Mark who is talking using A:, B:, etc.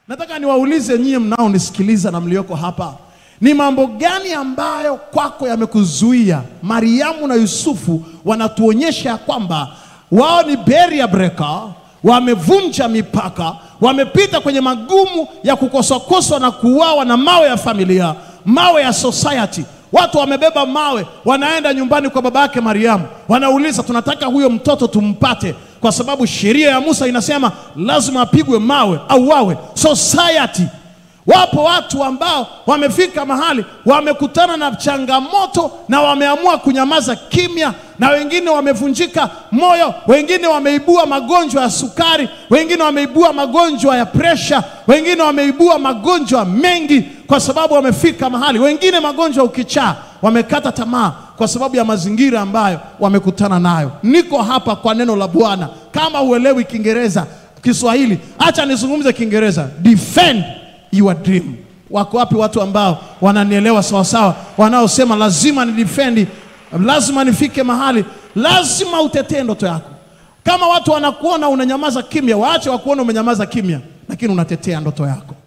A: Nataka niwaulize nyie mnaonisikiliza na mlioko hapa, ni mambo gani ambayo kwako yamekuzuia? Mariamu na Yusufu wanatuonyesha ya kwamba wao ni barrier breaker, wamevunja mipaka, wamepita kwenye magumu ya kukoswakoswa na kuuawa na mawe ya familia, mawe ya society. Watu wamebeba mawe, wanaenda nyumbani kwa baba yake Mariamu, wanauliza tunataka huyo mtoto tumpate, kwa sababu sheria ya Musa inasema lazima apigwe mawe au wawe. Society, wapo watu ambao wamefika mahali wamekutana na changamoto na wameamua kunyamaza kimya, na wengine wamevunjika moyo, wengine wameibua magonjwa ya sukari, wengine wameibua magonjwa ya presha, wengine wameibua magonjwa mengi kwa sababu wamefika mahali, wengine magonjwa ya ukichaa, wamekata tamaa kwa sababu ya mazingira ambayo wamekutana nayo. Niko hapa kwa neno la Bwana. Kama huelewi Kiingereza, Kiswahili, acha nizungumze Kiingereza. Defend your dream. Wako wapi watu ambao wananielewa sawasawa, wanaosema lazima ni defend, lazima nifike mahali, lazima utetee ndoto yako. Kama watu wanakuona unanyamaza kimya, waache wakuona umenyamaza kimya, lakini unatetea ndoto yako.